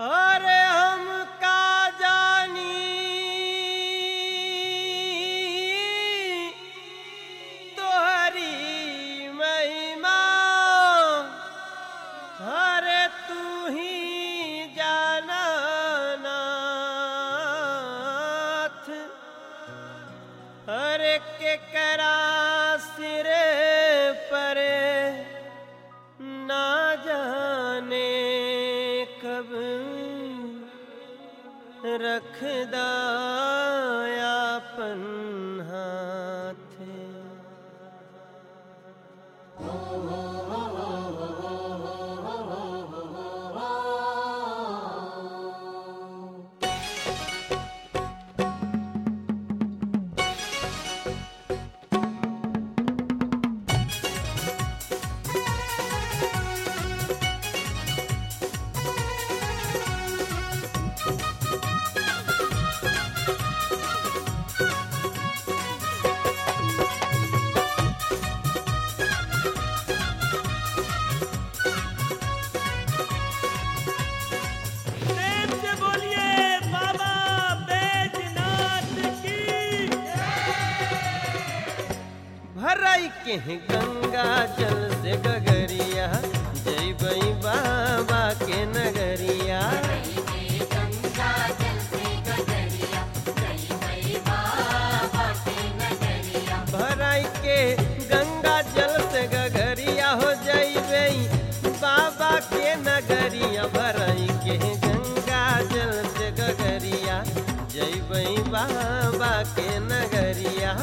अरे हम का जानी तोहरी महिमा अरे तू ही जाना नाथ अरे के करा सिरे परे ना जाने कब रख दायापन हाथ प्रेम से बोलिए बाबा बैजनाथ की भराई के हैं गंगा जल से गगरिया जय बई बाबा के नगरिया भराई के गंगा जल से गगरिया हो जई बई बाबा के नगरिया भराई के गंगा जल से गगरिया जय बई बाबा के नगरिया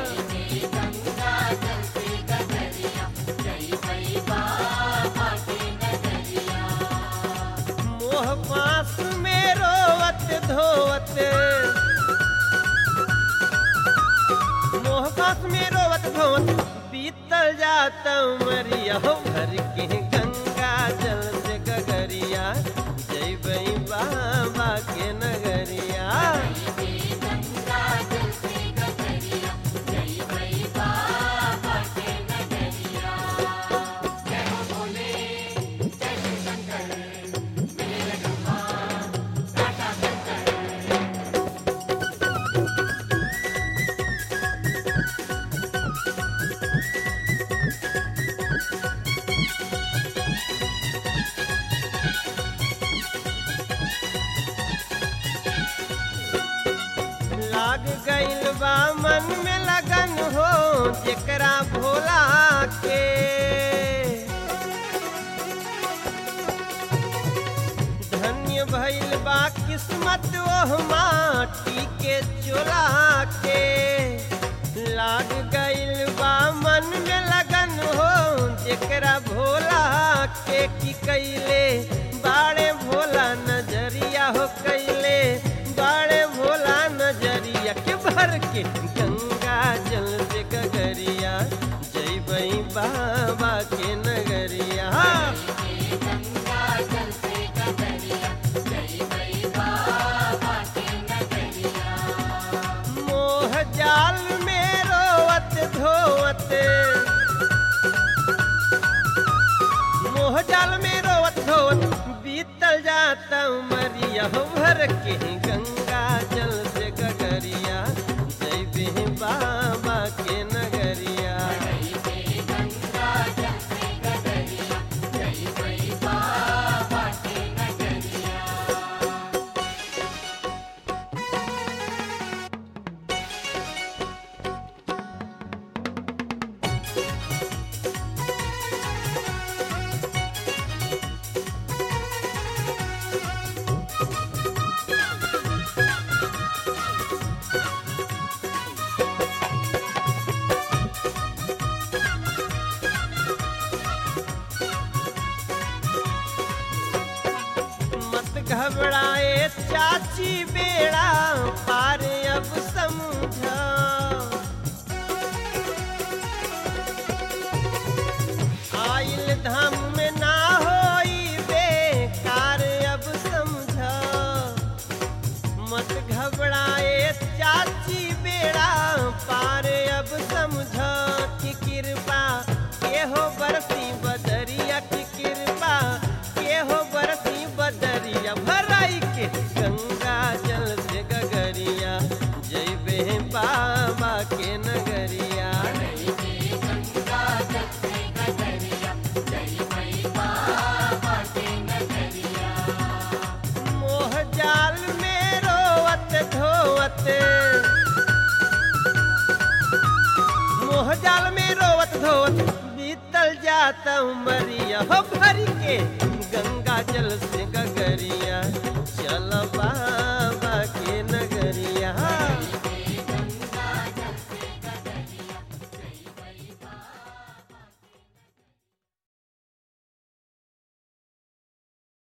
मोह पास में रोवत धोवत मोह पास में रोवत धोवत बीतल जाता उमरिया हो भर के गंगा जल से गगरिया जय बई बाबा के नगरिया लाग गइल बा मन में लगन हो जेकरा भोला के धन्य भइल बा किस्मत ओह माटी के चोला के लाग गइल बा मन में लगन हो जेकरा भोला के की कैले बाड़े भोला नजरिया हो कैले बाड़े भोला नजरिया के भर के गंगा जल से गगरिया जय बई बाबा के नगरिया मोह जाल में रोवत धोवत मोह जाल में रोवत धोवत बीतल जाता उमरिया हो भर के गंगा जल से गगरिया जय बे बाबा के नगरिया मत घबराए चाची बेड़ा पार अब समझा आइल धाम में ना होई बेकार अब समझा मत घबराए चाची बेड़ा पार अब समझा कि कृपा के हो बरसी बदरिया की कृपा के हो बरसी बदरिया भरा धोत बीतल जाता उमरिया हो भर के गंगा जल से गगरिया चल बा